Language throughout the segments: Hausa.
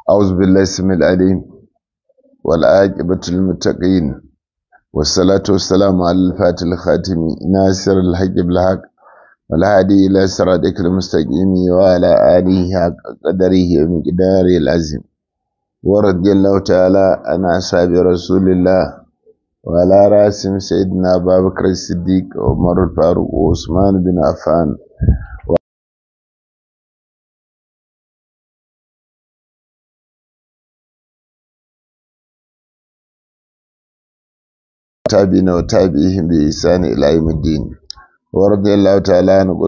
أعوذ بالله السميع العليم والعاقبة للمتقين والصلاة والسلام على الفاتح الخاتم ناصر الحق بالحق والهادي إلى صراطك المستقيم وعلى آله حق قدره ومقداره العظيم ورضي الله تعالى عن أصحاب رسول الله وعلى راسهم سيدنا أبا بكر الصديق وعمر الفاروق وعثمان بن عفان تابعين وتابعيهم بإحسان إلى يوم الدين ورضي الله تعالى عن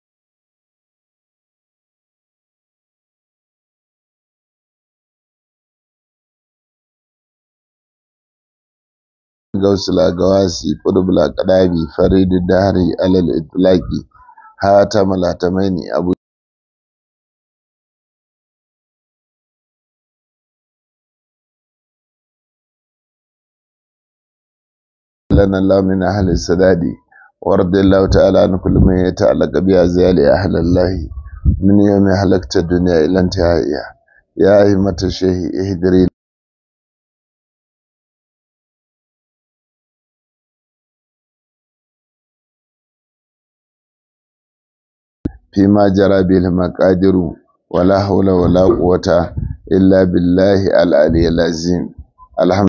غوث الأقواسي قطب الأقدابي فريد الدهري على الإطلاق هاتم الهتمين أبو لنا الله من أهل السداد ورضي الله تعالى عن كل من يتعلق بأزيال أهل الله من يوم هلكت الدنيا إلى انتهائها يا أئمة الشيخ اهدري فيما جرى به المقادير ولا حول ولا قوة إلا بالله العلي العظيم الحمد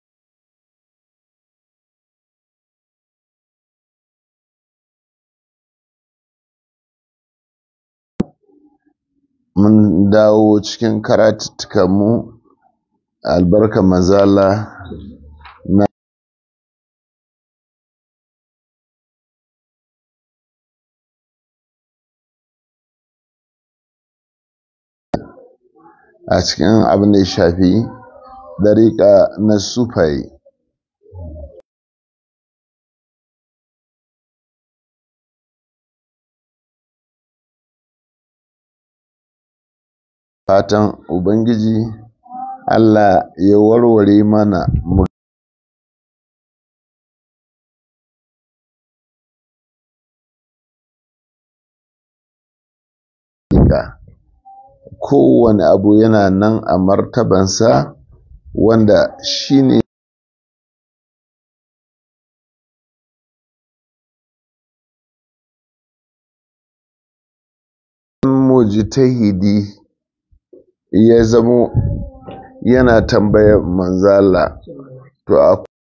mun dawo cikin karatuttukanmu albarka mazala na a cikin abin da ya shafi dariƙa na sufaye fatan ubangiji allah ya warware mana murga kowane abu yana nan a martabansa wanda shine mujtahidi ya zamo yana tambayar manzala to a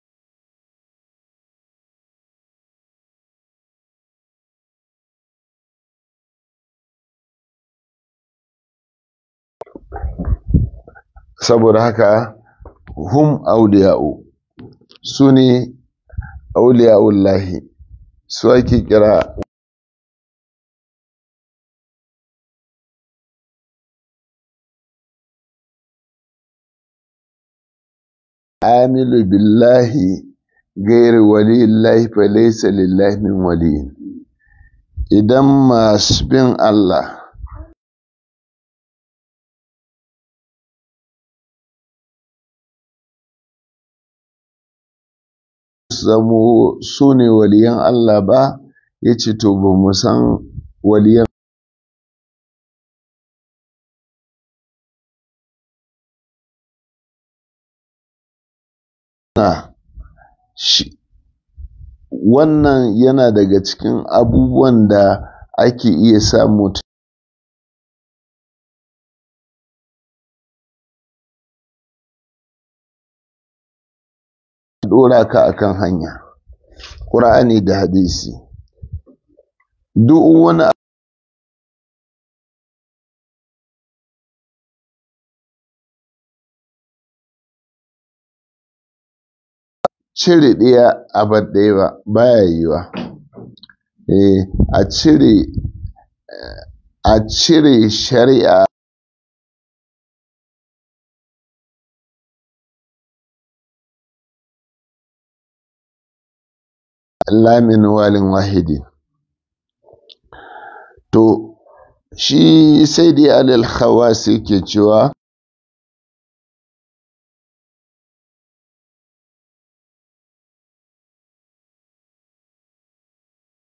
saboda haka hum auliya'u su ne auliya'ullahi su ake kira amilu billahi gairi walillahi fa laysa lillahi min wali idan masu bin Allah zamo su ne waliyan Allah ba ya ce to ba mu san waliyan na shi wannan yana daga cikin abubuwan da ake iya samu dora ka akan hanya ƙur'ani da hadisi duk wani cire ɗaya a bar ɗaya ba baya yiwa eh a cire a cire shari'a lamin walin wahidi to shi sai dai alal khawasi ke cewa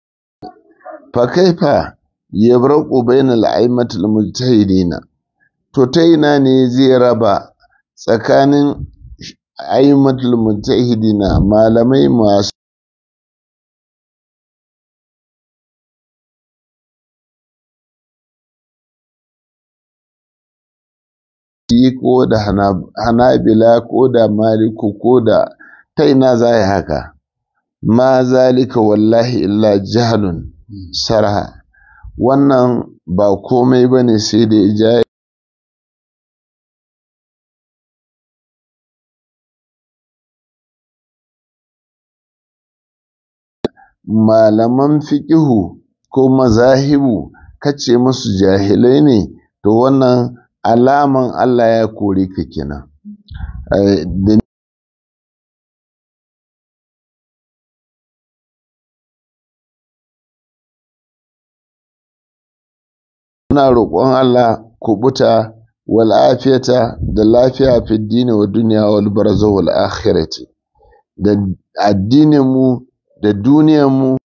fa kaifa yabraqu bainal a'immatil mujtahidina to ta ina ne zai raba tsakanin aimatul mutahidina malamai masu yi ko da hanabila ko da maliku ko da ta ina za yi haka ma zalika wallahi illa jahalun sarha wannan ba komai ba ne sai da ya malaman fiƙihu ko mazahibu kace musu jahilai ne to wannan alaman Allah ya kore ka kenan muna roƙon Allah kubuta wal afiyata da lafiya fi dini wa duniya wal barza wal akhirati da addinin mu da duniyar mu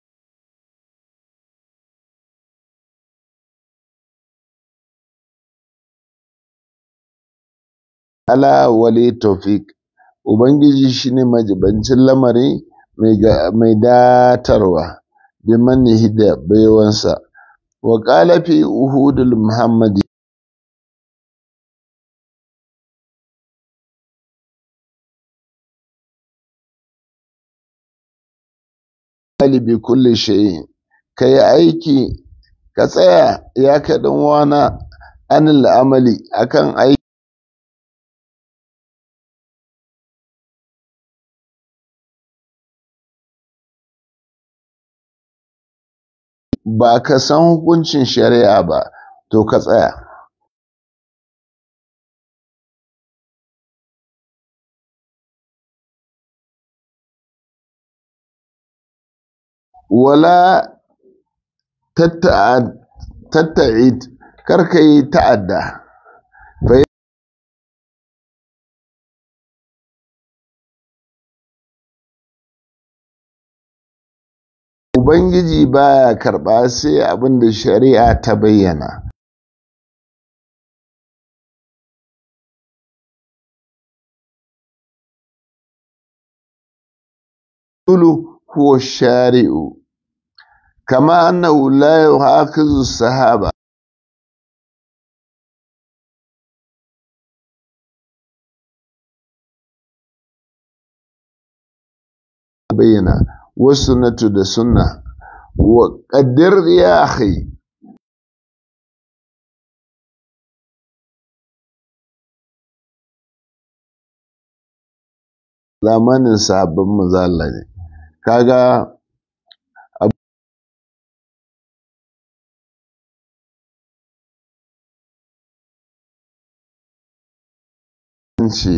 ala wali tawfiq ubangiji shine majibancin lamari mai datarwa bi mannihi da baiwansa wa qala fi uhudul muhammadi bi kulli shay'in kai aiki ka tsaya ya kaɗan wana anil amali akan aiki ba ka san hukuncin shari'a ba to ka tsaya wala tatta'id karka yi ta'adda Ubangiji baya karɓa sai abin da shari'a ta bayyana. Tulu huwa shari'u, kama annahu la yuhakizu sahaba. bayyana wasu natu da sunna wa ƙaddir ya akhi zamanin sabbin mazala ne kaga ce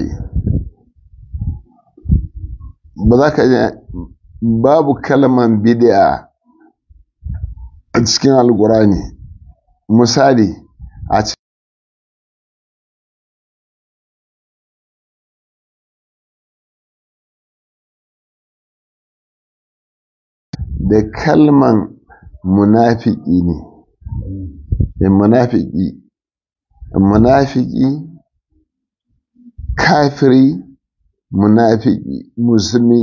ba za ka babu kalman bid'a a cikin alkurani misali a da kalman munafiki ne munafiki munafiki kafiri munafiki musulmi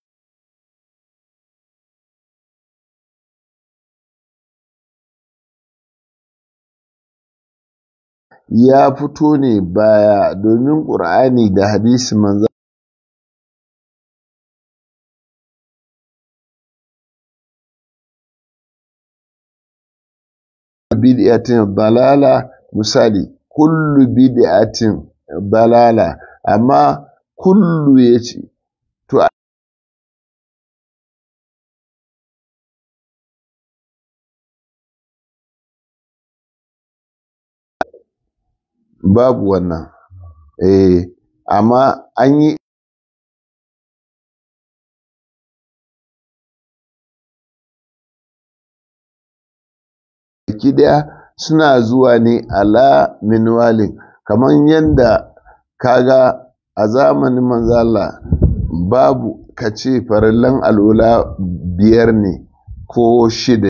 ya fito ne baya domin ƙur'ani da hadisi manzo bid'atin dalala misali kullu bid'atin dalala amma kullu yace to babu wannan eh amma an yi baki daya suna zuwa ne ala minwalin kamar yadda kaga a zamanin manzala babu kace farallan al'ula biyar ne ko shida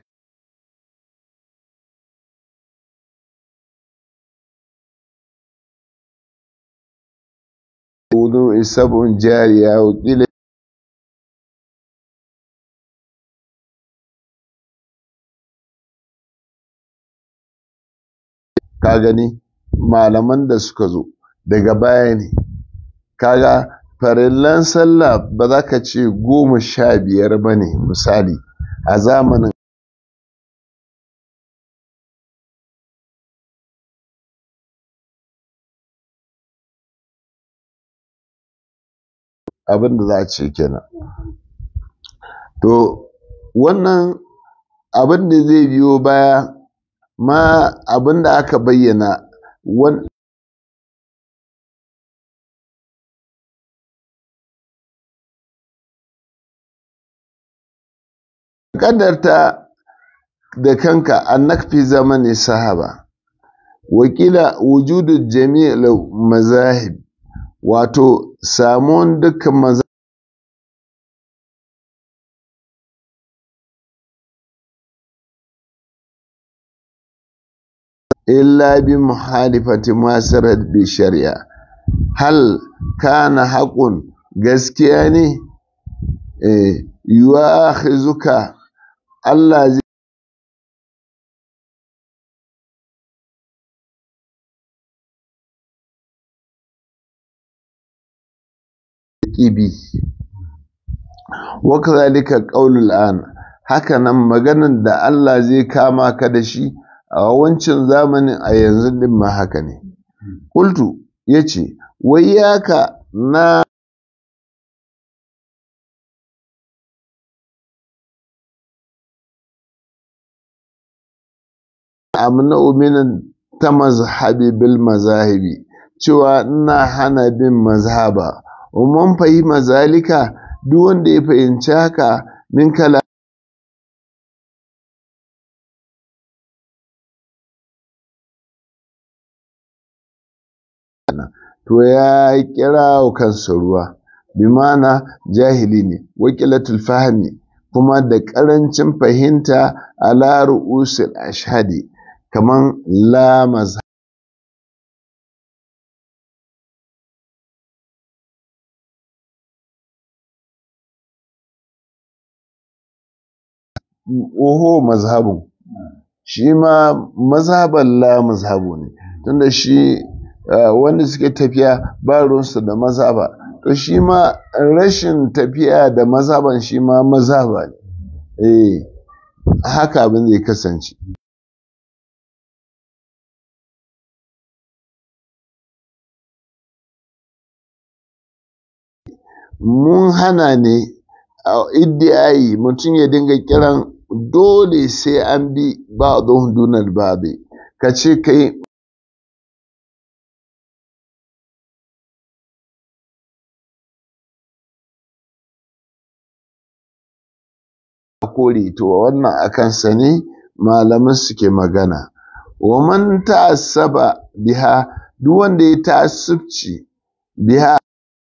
الوضوء سبع جارية وقيل ka gani malaman da suka zo daga baya ne kaga farillan sallah ba za ka ce goma sha biyar ba ne misali a zamanin abin da za a ce kenan to wannan abin da zai biyo baya ma abin da aka bayyana kadarta da kanka annak fi zamani sahaba wakila wujudu jami'il mazahib wato samuwan dukkan maza illa bi muhalifati masarar bi shari'a hal kana haƙun gaskiya ne yiwa zuka Allah zai ƙibi wakazalika ƙaunul an haka nan maganan da Allah zai kama ka da shi a wancan zamanin a yanzu din ma haka ne kultu ya ce wai yaka na amna uminan ta mazhabi bil mazahibi cewa ina hana bin mazhaba umman fahima zalika duk wanda ya fahimci haka min kala to ya kira wa kansa ruwa bi mana jahili ne wakilatul fahmi kuma da ƙarancin fahimta ala ru'usul ashhadi kaman la mazhab oho mazhabun shi ma mazhaban la mazhabu ne tunda shi wanda suke tafiya ba ruwansu da mazhaba to shi ma rashin tafiya da mazhaban shi ma mazhaba ne eh haka abin zai kasance mun hana ne a iddiyayi mutum ya dinga kiran dole sai an bi ba don dunar babe ka ce kai kore to wannan akan sa ne malaman suke magana wa man ta'assaba biha duk wanda ya ta'assubci biha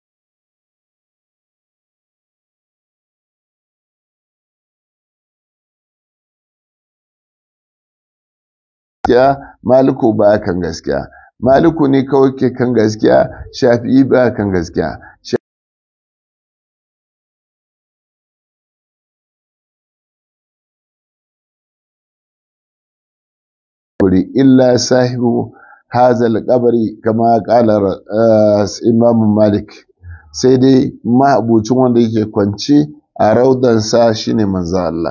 gaskiya maliku ba kan gaskiya maliku ne kawai ke kan gaskiya shafi'i ba kan gaskiya illa sahibu hazal kabari kama kalar imam malik sai dai mahabucin wanda yake kwance a raudansa shine manzo Allah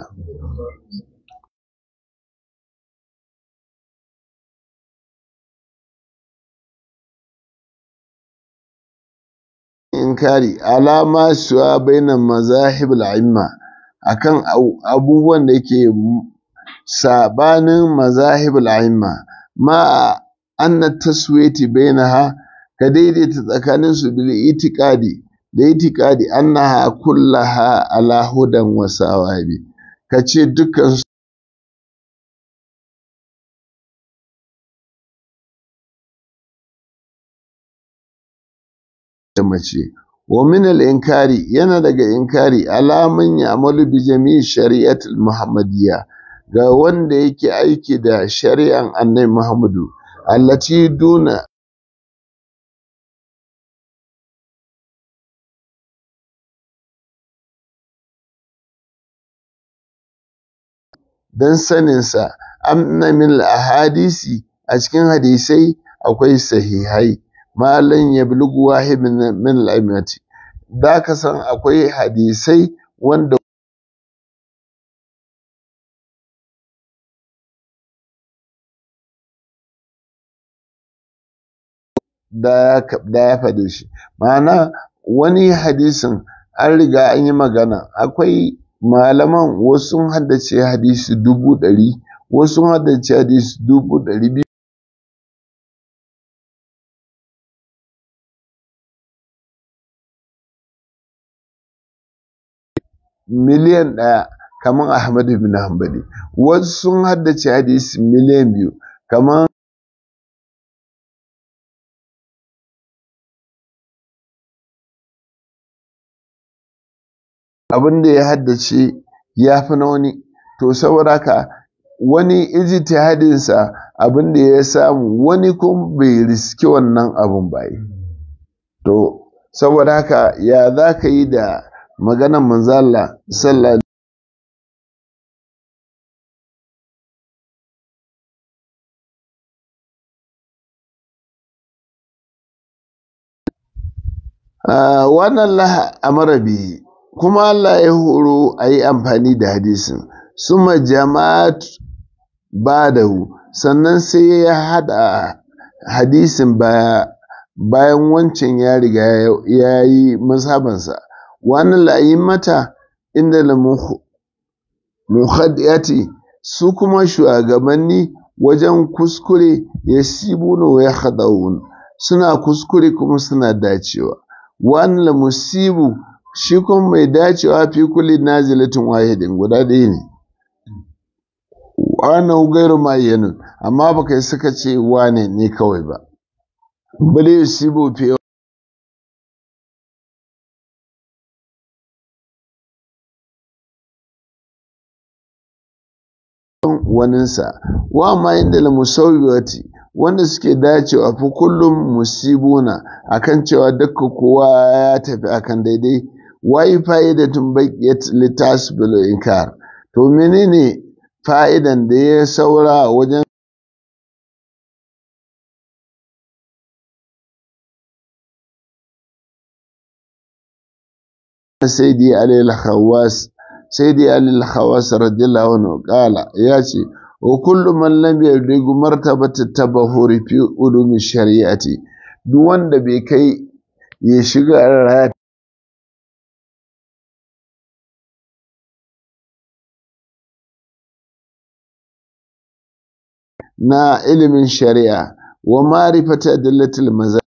inkari alama suwa bainan mazahib al'imma akan abubuwan da yake sabanin mazahib al'imma ma anna taswiti bainaha ka daidaita tsakanin su bil itiqadi da itiqadi annaha kullaha ala hudan wa sawabi kace dukkan da mace wa min al-inkari yana daga inkari alaman ya'malu bi jami'i shari'atul muhammadiyya ga wanda yake aiki da shari'an annabi muhammadu allati duna don saninsa amna min ahadisi a cikin hadisai akwai sahihai malan ya bulugu wahid min al'amati da ka san akwai hadisai wanda da ya faɗi shi ma'ana wani hadisin an riga an yi magana akwai malaman wasu haddace hadisi dubu ɗari wasu haddace hadisi dubu ɗari biyu miliyan ɗaya kamar Ahmadu bin Hanbali wasu sun haddace hadisi miliyan biyu kamar abin da ya haddace ya fi na wani to saboda haka wani ijtihadinsa abin da ya samu wani kuma bai riski wannan abin ba to saboda haka ya za ka yi da maganan manzala sallallahu wannan laha amara bihi kuma Allah ya horo a yi amfani da hadisin suma jama'at badahu sannan sai ya hada hadisin baya bayan wancan ya riga ya yi masabansa wani la'ayin mata inda na muhaddiyati su kuma shugabanni wajen kuskure ya sibu ya haɗaun suna kuskure kuma suna dacewa wani musibu shi kuma mai dacewa fi kulli nazilatin wahidin guda ɗaya ne wannan gairu ma'ayyanun amma baka yi suka ce wane ne kawai ba bale yusibu fi waninsa wa ma inda la musawwati wanda suke dacewa fi kullum musibuna akan cewa dukkan kowa ya tafi akan daidai wai fa'idatun baqiyat litasbil inkar to menene fa'idan da ya saura wajen sayyidi alayhi khawas sayyidi alayhi khawas radiyallahu anhu qala yace wa kullu man lam yadrigu martabata tabahuri fi ulumi shari'ati duk wanda bai kai ya shiga na ilimin shari'a wa ma'rifata adillatil maza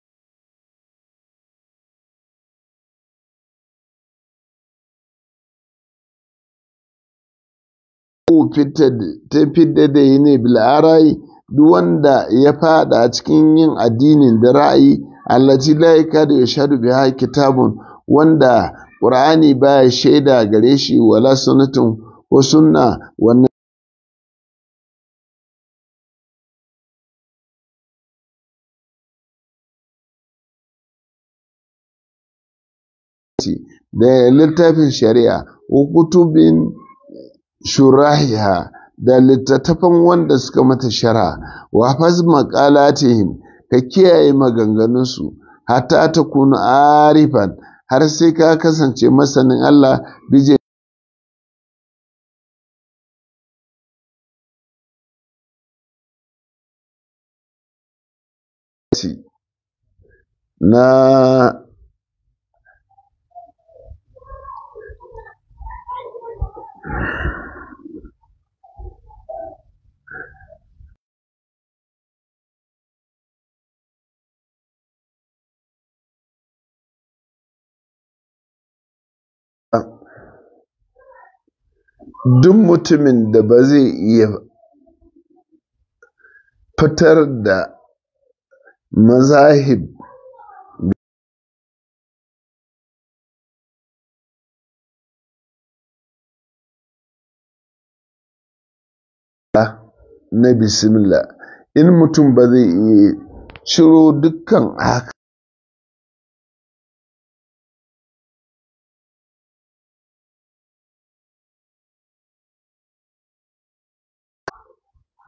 ta fidda da yi ne bil'arai duk wanda ya fada a cikin yin addinin da ra'ayi allati la yakadu yashhadu biha kitabun wanda qur'ani baya shaida gare shi wala sunnatun wa sunna wannan da littafin shari'a wa kutubin shurahiha da littattafan wanda suka mata shara wa faz maqalatihim ka kiyaye maganganunsu hatta ta kunu arifan har sai ka kasance masanin Allah bije na duk mutumin da ba zai iya fitar da mazahib na bismillah in mutum ba zai iya ciro dukkan haka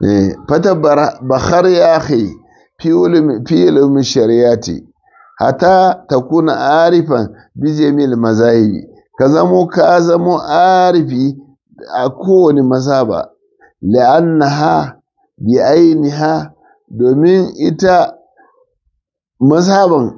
fata bakar ya kai fi ilimin shari'ati hata ta kuna arifan bijemil mazahibi ka zamo ka zamo arifi a kowane mazhaba la'annaha bi ainiha domin ita mazhaban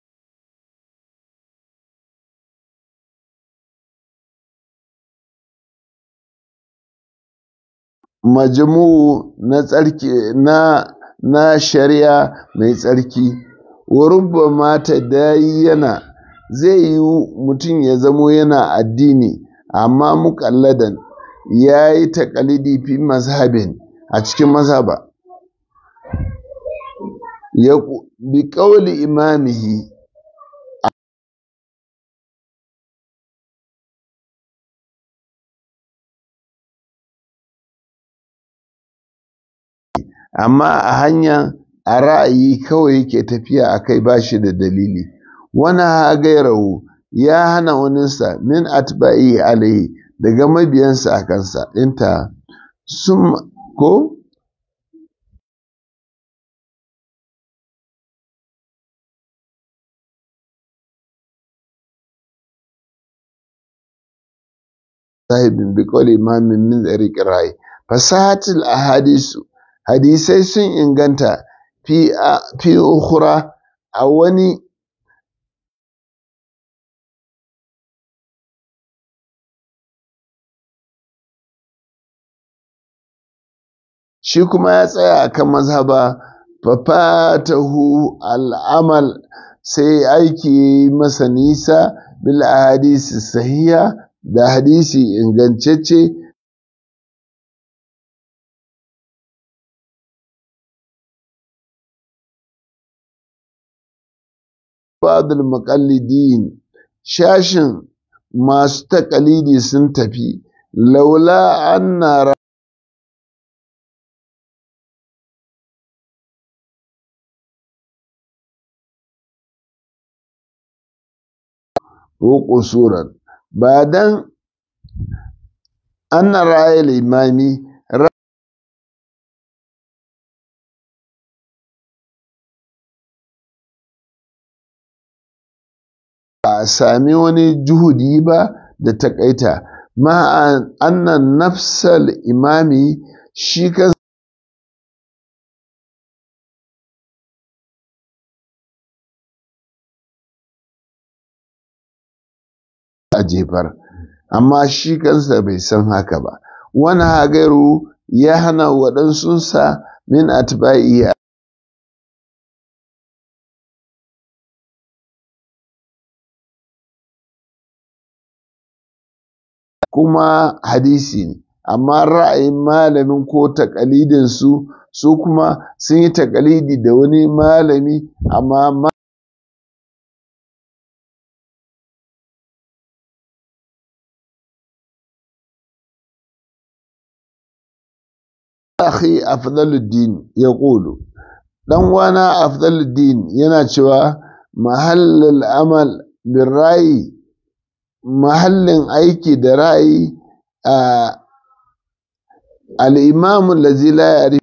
majmu'u na tsarki na na shari'a mai tsarki wa mata yana zai yi mutum ya zamo yana addini amma muƙalladan ya yi taƙalidi fi mazhabin a cikin mazhaba ya bi ƙauli imamihi amma a hanya a ra'ayi kawai yake tafiya a kai ba shi da dalili wani hagairahu ya hana waninsa min atba'i alaihi daga mabiyansa a kansa ɗinta sun ko sahibin bi qawli imamin min tsariƙin rai fasahatul ahadisu hadisai sun inganta fi ukhra a wani shi kuma ya tsaya akan mazhaba fafatahu al'amal sai aiki masa nisa bil hadisi sahiha da hadisi ingantacce ba'dul muqallidin shashin masu taƙalidi sun tafi laula anna ƙusuran ba dan anna ra'ayil imami a sami wani juhudi ba da takaita ma annan nafsal imami shi kan a jefar amma shi kansa bai san haka ba wani hagairu ya hana waɗansunsa min atba'i kuma hadisi ne amma ra'ayin malamin ko takalidin su su kuma sun yi takalidi da wani malami amma akhi afdaluddin ya ƙulu dan wana afdaluddin yana cewa mahallul amal bin rayi mahallin aiki da ra'ayi a al'imamu lazi la yari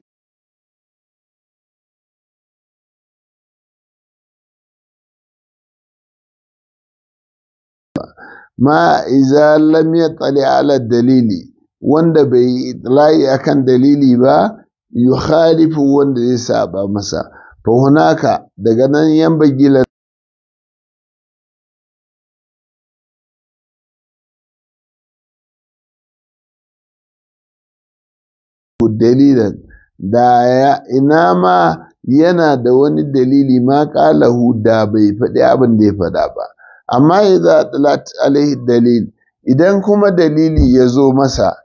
ma iza lam yattali ala dalili wanda bai yi layi akan dalili ba yukhalifu wanda zai saba masa fa hunaka daga nan yan bagila dalilan da ya ina ma yana da wani dalili ma ƙalahu da bai faɗi abin da ya faɗa ba amma idza talat alaihi dalil idan kuma dalili ya zo masa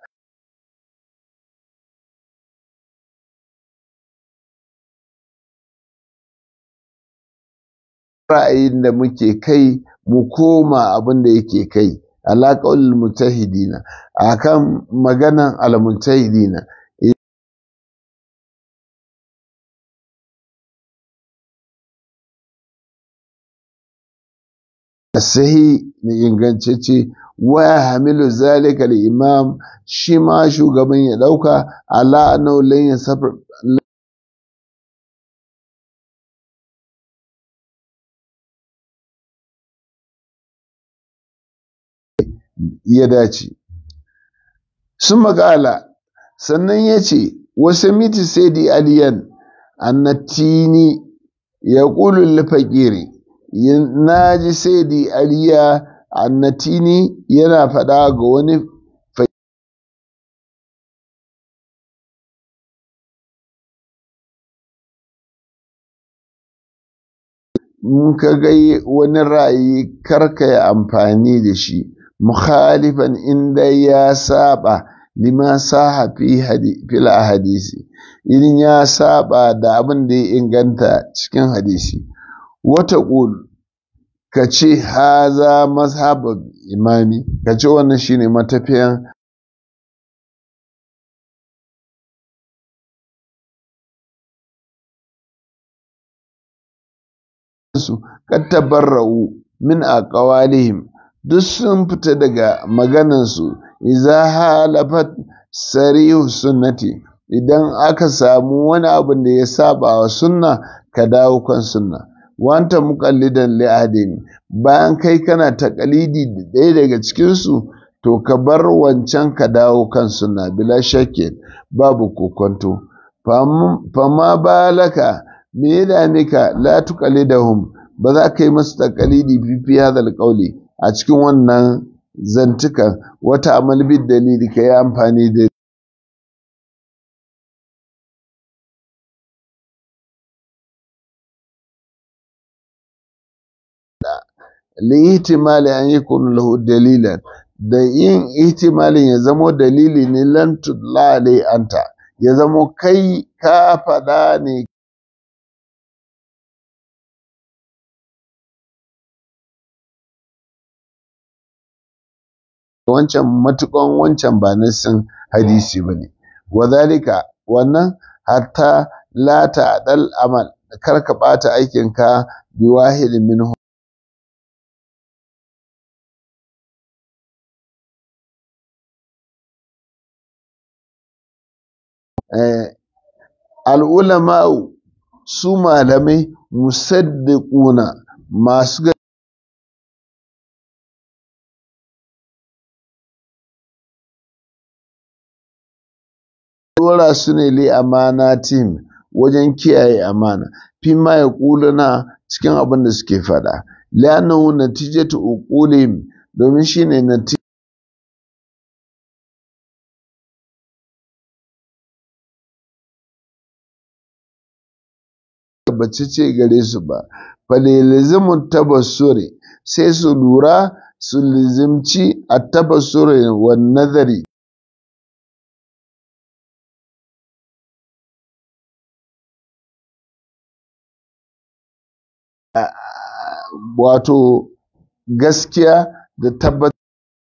ra'ayin da muke kai mu koma abin da yake kai alaƙaul mutahidina akan maganan al-mutahidina sahi na ingantacce wa hamilu zalika al-imam shi ma shugaban ya dauka ala annahu lan yasafar ya dace sun makala sannan ya ce wasu miti sai di aliyan annatini ya ƙulun fakiri na ji sai di aliya annatini yana faɗa ga wani in ka ga wani ra'ayi karka yi amfani da shi mukhalifan inda ya saba lima saha fi fil hadisi idan ya saba da abin da ya inganta cikin hadisi wata ƙul ka ce haza mazhabin imami ka ce wannan shine matafiyan su kattabarra'u min aqwalihim duk sun fita daga maganansu iza halafat sarihu sunnati idan aka samu wani abin da ya saba wa sunna ka dawo kan sunna wanta muqallidan li adin bayan kai kana takalidi da ɗaya daga cikin su to ka bar wancan ka dawo kan sunna bila shakke babu kokonto fama balaka me ya dame ka la tuqallidahum ba za ka yi masu takalidi fi hadal qawli a cikin wannan zantukan wata amal bid dalili ka yi amfani da lihtimali an yi lahu dalilan da yin ihtimalin ya zamo dalili ne lan tudla anta ya zamo kai ka faɗa ne wancan matukan wancan ba nassin hadisi ba ne wadhalika wannan hatta la ta'dal amal kar ka bata aikinka bi wahidin minhu al'ulama'u su malamai musaddiquna masu dora su ne li amana tim wajen kiyaye amana fi ma ya na cikin abin da suke faɗa li'annahu natijatu uqulihim domin shine natija bace ce gare su ba falilizimun tabassuri sai su lura su lizimci a tabassuri wa nazari wato gaskiya da tabbatar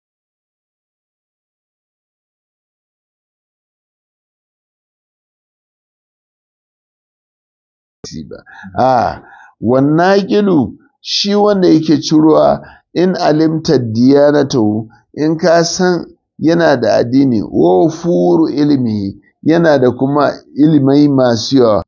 ba a wannan kilu shi wanda yake cirowa in alimta diyanatu in ka san yana da addini wa furu ilimi yana da kuma ilimai masu yawa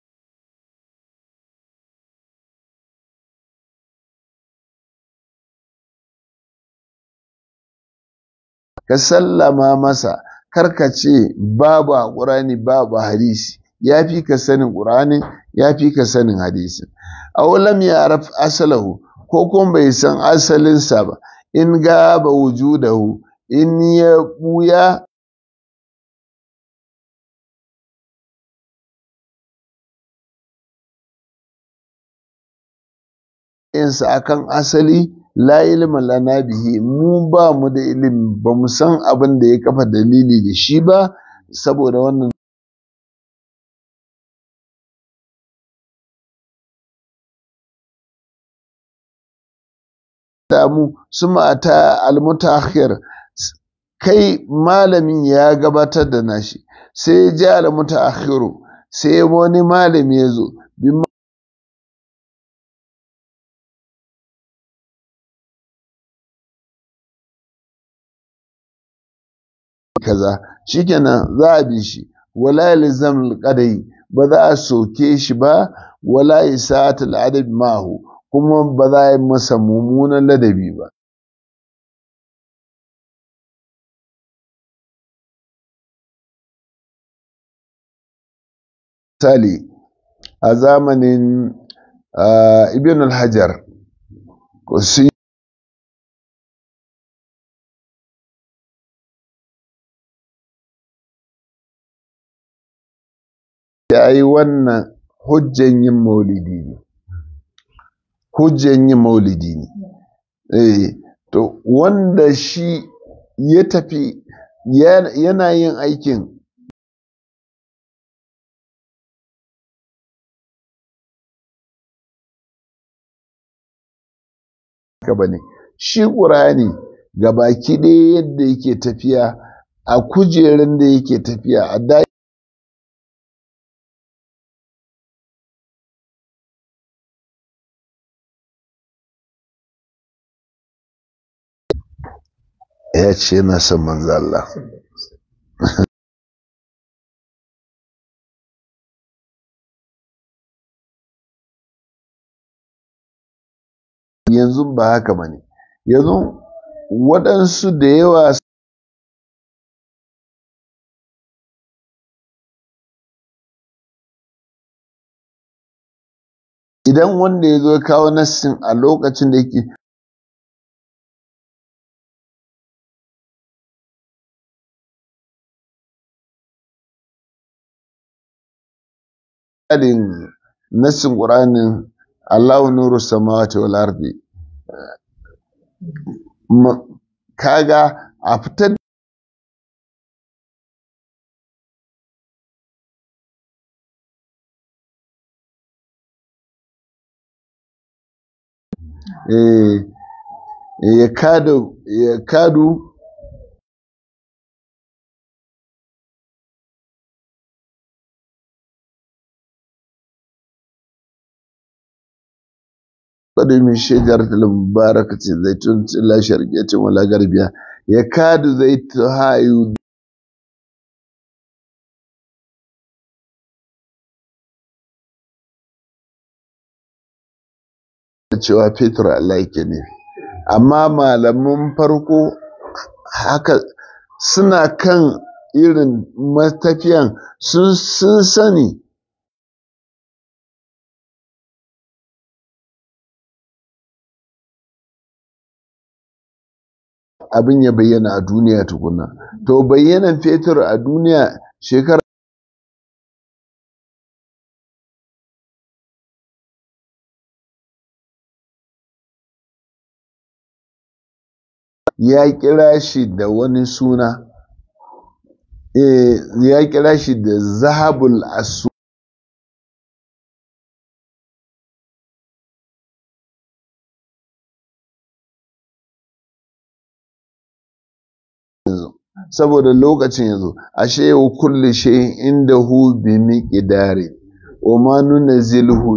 ka sallama masa karka ce babu a ƙurani babu hadisi ya fi ka sanin ƙur'anin ya fi ka sanin hadisin awalam ya araf asalahu ko kuma bai san asalinsa ba in gaba wujudahu in ya buya insa akan asali la ilma lana bihi mu ba mu da ilimi ba mu san abin da ya kafa dalili da shi ba saboda wannan damu su mata almutakhir kai malamin ya gabatar da nashi sai ya ji almutakhiru sai wani malami ya zo kaza shikenan za a bi shi wala yalzam alqadai ba za a soke shi ba wala isa'at al'adab mahu kuma ba za a yi masa mummunan ladabi ba misali a zamanin ibn al-hajar sun ya yi wannan hujjan yin maulidi ne hujjan yin maulidi ne eh to wanda shi ya tafi yana yin aikin ba ne shi ƙurani baki ɗaya yadda yake tafiya a kujerun da yake tafiya a da ya ce na son manzo Allah yanzu ba haka ba ne yanzu waɗansu da yawa idan wanda ya zo kawo nassin a lokacin da yake tsarin nassin ƙuranin Allahu nuru samawati wal ardi kaga a fitar ya kadu ya kadu قد من شجرة المباركة زيتون لا شرقية ولا غربية يكاد زيتها يد cewa fetur Allah yake ne amma malaman farko haka suna kan irin matafiyan sun sani abin ya bayyana a duniya tukuna to bayyanan fetur a duniya shekara ya kira shi da wani suna ya kira shi da zahabul asu saboda lokacin yanzu ashe wa kulli shay'in indahu bi miqdari wa ma nunzilhu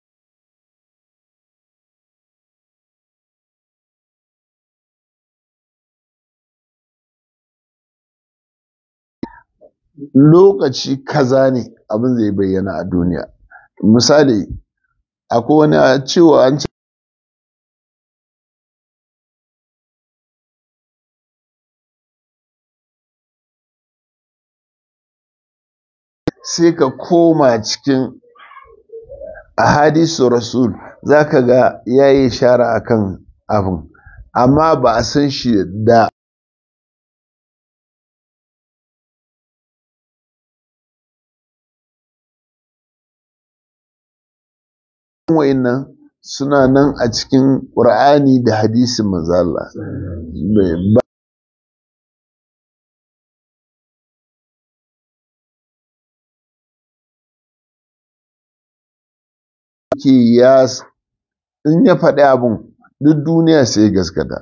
lokaci kaza ne abin zai bayyana a duniya misali akwai wani a cewa an ce sai ka koma cikin ahadisu rasul za ka ga ya yi shara a kan abin amma ba a san shi da wa'innan suna nan a cikin ƙur'ani da hadisin manzala ke ya in ya faɗi abin duk duniya sai gaskata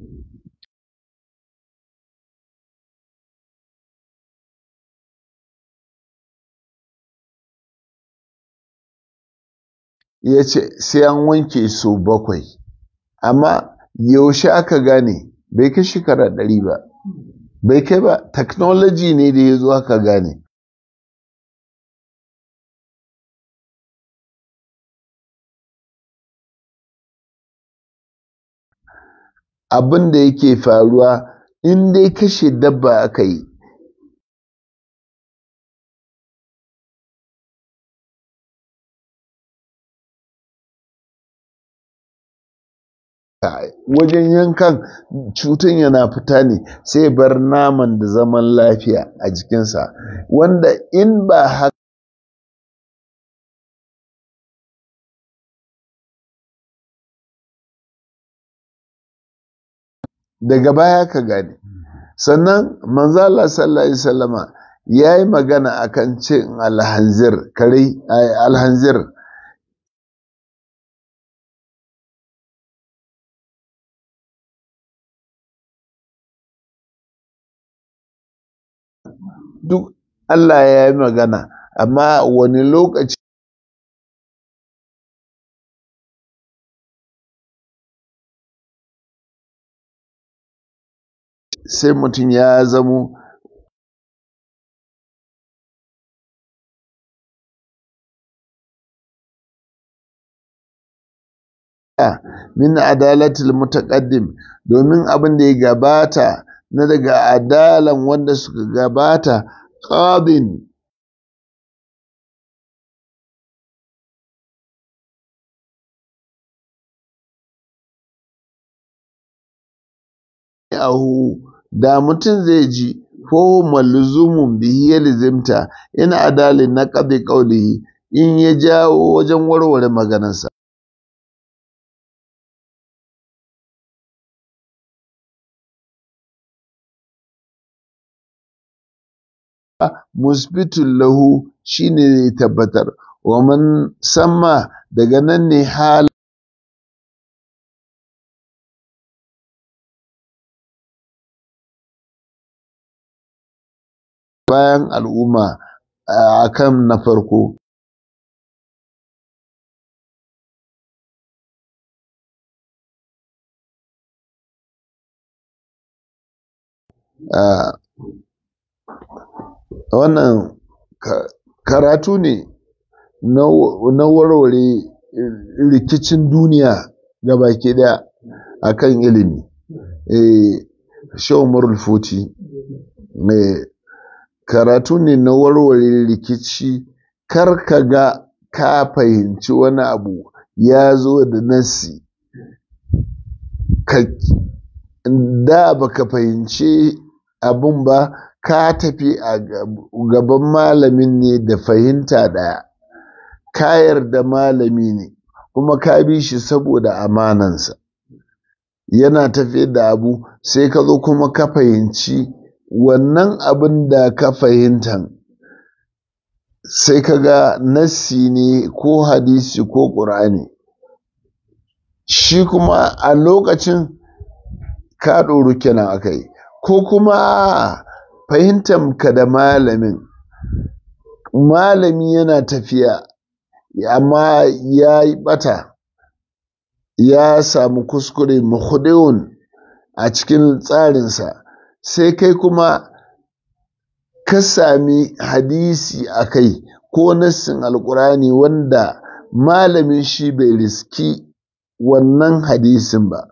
ya ce sai an wanke su bakwai amma yaushe aka gane bai kai shekara ɗari ba bai kai ba technology ne da ya zo haka gane abin da yake faruwa in dai kashe dabba aka yi wajen yankan cutan yana fita ne sai bar naman da zaman lafiya a jikinsa wanda in ba haka daga baya ka gane sannan manzala sallallahu alaihi wasallama ya yi magana akan cin alhanzir kare alhanzir duk Allah ya yi magana amma wani lokaci sai mutum ya zamo min adalatul mutaqaddim domin abin da ya gabata na daga adalan wanda suka gabata qadin ahu da mutum zai ji ko malzumun bihi ya lizimta in adalin na qadi qawlihi in ya jawo wajen warware maganarsa musbitun lahu shine zai tabbatar wa man samma daga nan ne hal bayan al'umma a kan na farko wannan karatu ne na warware rikicin duniya ga baki daya a kan ilimi shawar futi karatu ne na warware rikici kar ka ga ka fahimci wani abu ya zo da nasi da baka fahimci abun ba ka tafi a gaban malamin ne da fahimta ɗaya ka yarda malami ne kuma ka bi shi saboda amanansa yana tafi da abu sai ka zo kuma ka fahimci wannan abin da ka fahimta sai ka ga nassi ne ko hadisi ko ƙur'ani shi kuma a lokacin ka ɗoru kenan aka yi ko kuma fahimtar ka da malamin malami yana tafiya amma ya yi ɓata ya samu kuskure mahudewun a cikin tsarinsa sai kai kuma ka sami hadisi a kai ko nassin alkurani wanda malamin shi bai riski wannan hadisin ba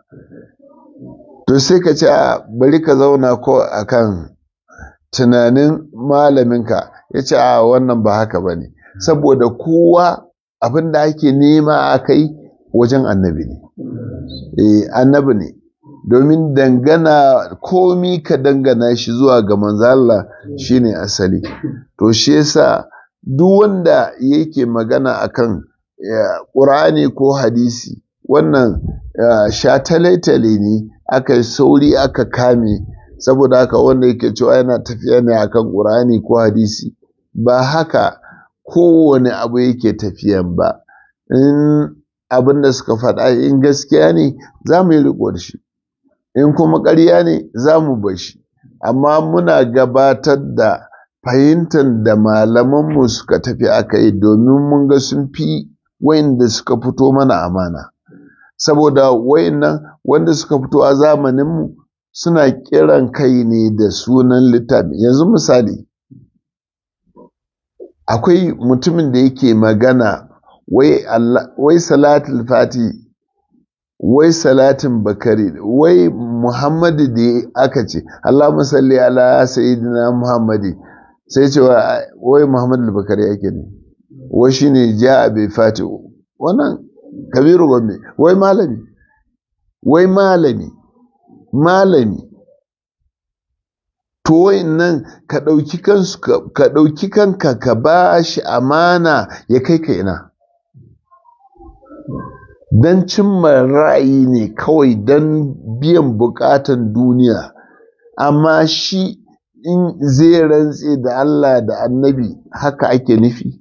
to sai ka ce bari ka zauna ko akan tunanin malaminka ya ce a wannan ba haka ba ne saboda kowa abin da ake nema a kai wajen annabi ne eh annabi ne domin dangana komi ka dangana shi zuwa ga manzala shine asali to shi yasa duk wanda yake magana akan ƙur'ani ko hadisi wannan shatale-tale ne aka yi sauri aka kame saboda haka wanda yake cewa yana tafiya ne akan ƙur'ani ko hadisi ba haka kowane abu yake tafiyan ba in abin da suka faɗa in gaskiya ne za mu yi riko da shi in kuma ƙarya ne za mu bar shi amma muna gabatar da fahimtar da malamanmu suka tafi aka yi domin mun ga sun fi wayanda suka fito mana amana saboda wayannan wanda suka fito a zamaninmu suna kiran kai ne da sunan littafi yanzu misali akwai mutumin da yake magana wai, wai salatul fati wai salatin bakari wai muhammadu da aka ce Allah salli ala sayyidina muhammadi sai ce wai muhammadu bakari yake ne wai shine ja a bai fati wannan kabiru gombe wai malami wai malami malami to nan ka ɗauki kansu ka ɗauki kanka ka ba shi amana ya kai ka ina don cimma ra'ayi ne kawai don biyan bukatan duniya amma shi in zai rantse da Allah da annabi haka ake nufi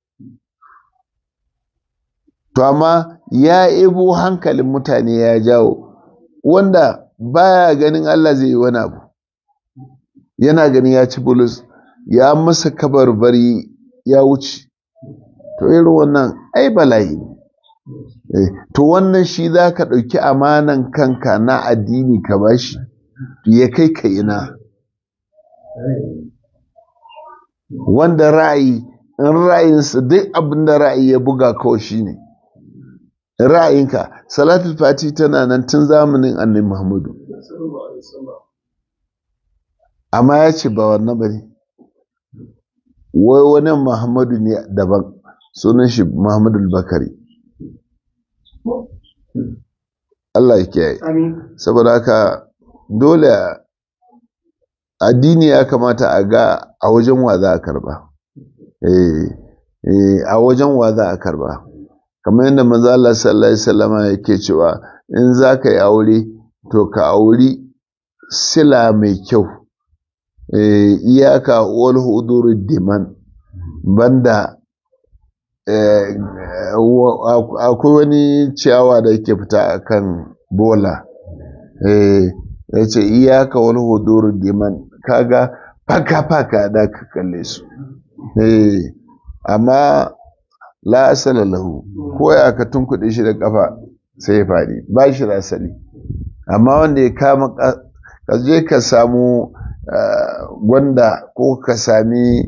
to amma ya ebo hankalin mutane ya jawo wanda baya ganin Allah zai yi wani abu yana ganin ya ci bulus ya masa kabarbari ya wuce to irin wannan ai bala'i ne to wannan shi za ka ɗauki amanan kanka na addini ka bashi ya kai ka ina wanda ra'ayi in ra'ayinsa duk abin da ra'ayi ya buga kawai shi ne ra'ayinka salatul fati tana nan tun zamanin annabi muhammadu amma ya ce ba wannan ba ne wai wani muhammadu ne daban sunan shi muhammadu bakari Allah ya kiyaye saboda haka dole addini ya kamata a ga a wajen wa za a karba a wajen wa za a karba kamar yadda manzo Allah sallallahu alaihi wasallama yake cewa in za ka yi aure to ka auri sila mai kyau iyaka wal hudur diman banda akwai wani ciyawa da yake fita a kan bola ya ce iyaka wani hudur diman kaga faka-faka da ka kalle su amma la asala lahu ko ya ka tunkuɗe shi da kafa sai ya faɗi ba shi da asali amma wanda ya kama ka je ka samu gwanda ko ka sami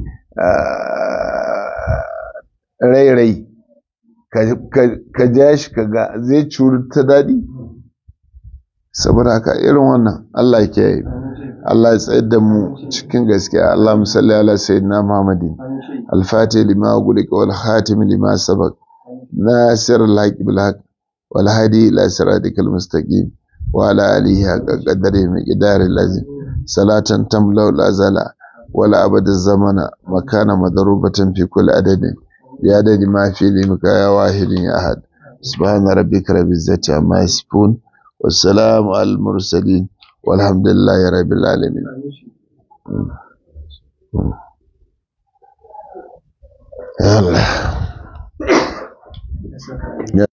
rai-rai ka ja shi ka ga zai curi ta daɗi saboda haka irin wannan Allah ke yi Allah ya tsayar da mu cikin gaskiya Allah musalli ala sayyidina Muhammadin al-fatih lima gulika wal khatim lima sabaq nasir al-haq bil haq wal hadi ila siratikal mustaqim wa ala alihi haqqa qadari miqdari lazim salatan tamlau la zala wala abada zamana makana madrubatan fi kulli adadin بعدد ما في علمك يا واحد يا أحد سبحان ربك رب العزة عما يصفون والسلام على المرسلين والحمد لله رب العالمين يلا